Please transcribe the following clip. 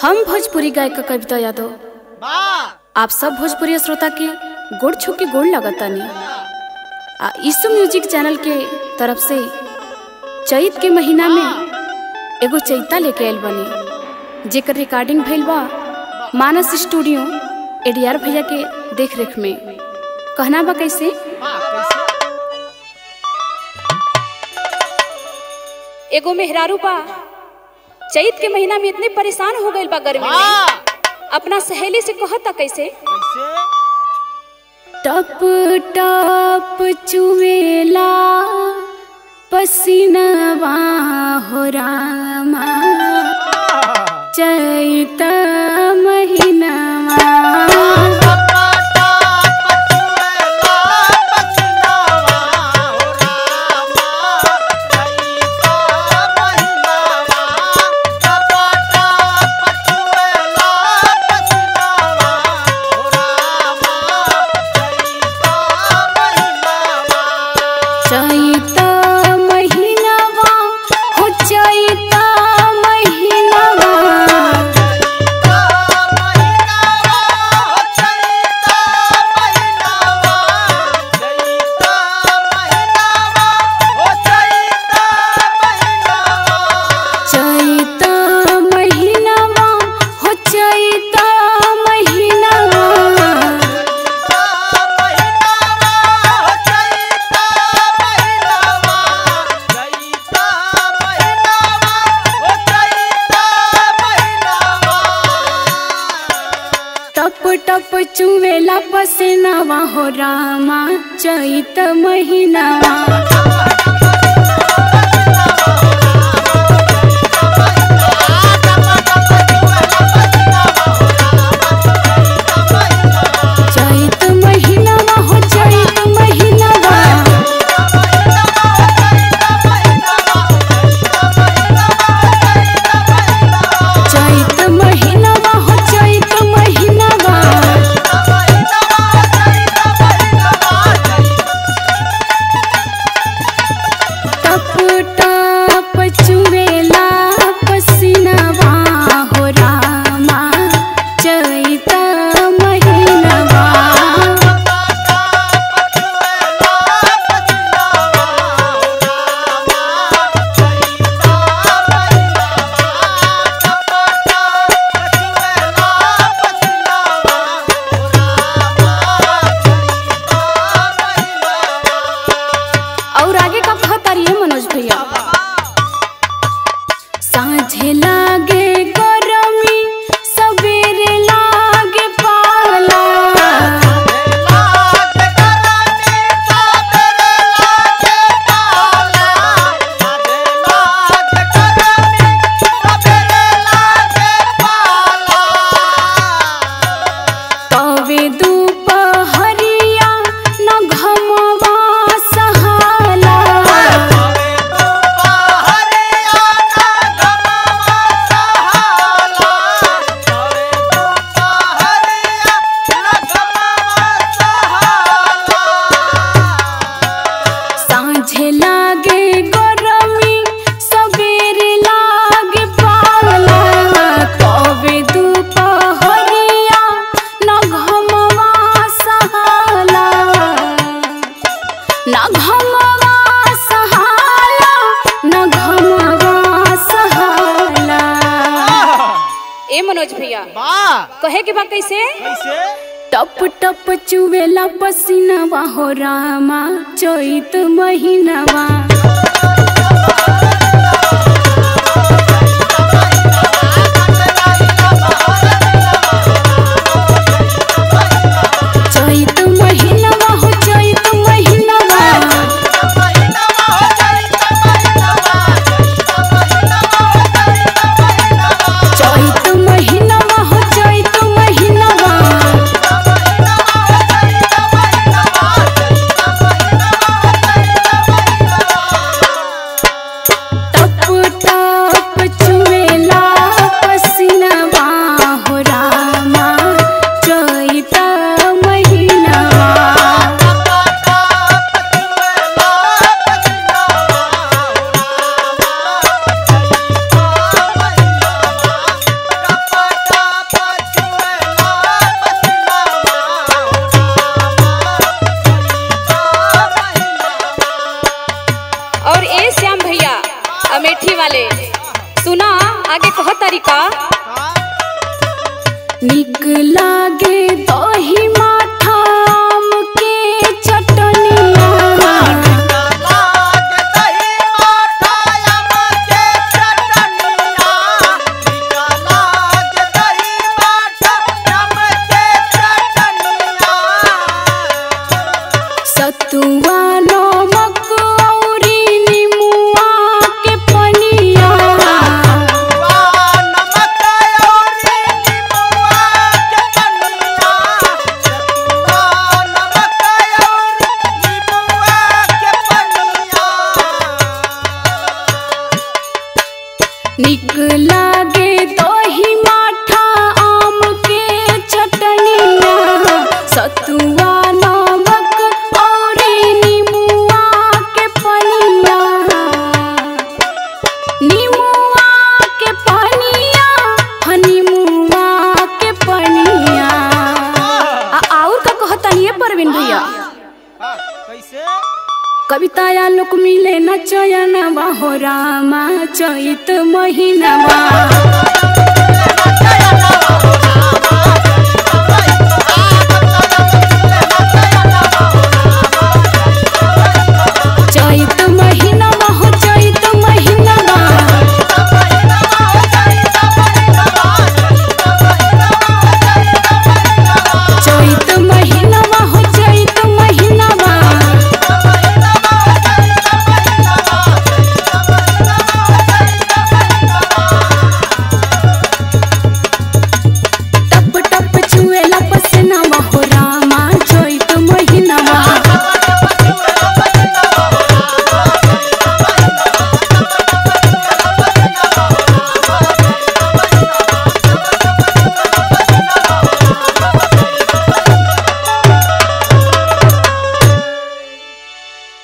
हम भोजपुरी गायिका कविता यादव वाह आप सब भोजपुरी श्रोता के गोड़ छू के गोड़ लगतानी आ ईसु म्यूजिक चैनल के तरफ से चैत के महीना में एगो चैता लेके आयल बनी जेकर रिकॉर्डिंग भइल बा मानस स्टूडियो एडीआर भैया के देख रेख में कहना बा कैसे वाह कैसे एगो मेहरारू बा चैत के महीना में इतने परेशान हो गइल बा गर्मी में वाह अपना सहेली से कहता कैसे कैसे टप टप चुवेला पसीनवा हो रामा चैत महीनावा चैत महीनावा हो चैत महीनावा चैत महीनावा हो चैत महीनावा टप टप चुवेला पसीनावा हो रामा चैत महीनावा चैत महीनावा हो चैत महीनावा चैत महीनावा हो चैत महीनावा टप टप चुवेला पसीनावा हो रामा चैत महीनावा और आगे का कहतारी है मनोज भैया साझे लागे गरमी सवेरे लागे पाला तवे दुपहरिया न घमवा सहाला साझे लागे गरमी सवेरे लागे पाला तवे दुपहरिया न घमवा सहाला न घमवा सहाला न घमवा सहाला ए मनोज भैया वाह कहे के बा कैसे कैसे टप टप चुवेला पसीनावा हो रामा चैत महीनावा चैत महीनावा हो चैत महीनावा चैत महीनावा हो चैत महीनावा आगे कह तरीका का निक लागे दही माठा आम के चटनिया सतुआ नमक औरी निमुआ के पनिया निक लागे दही माठा आम के चटनिया सतुआ नमक औरी निमुआ के पनिया निमुआ के पनिया ह निमुआ के पनिया आ और का कहतनी परवीन भैया कैसे कविताया लोक मिले न चयन हो रामा चैत महीनवा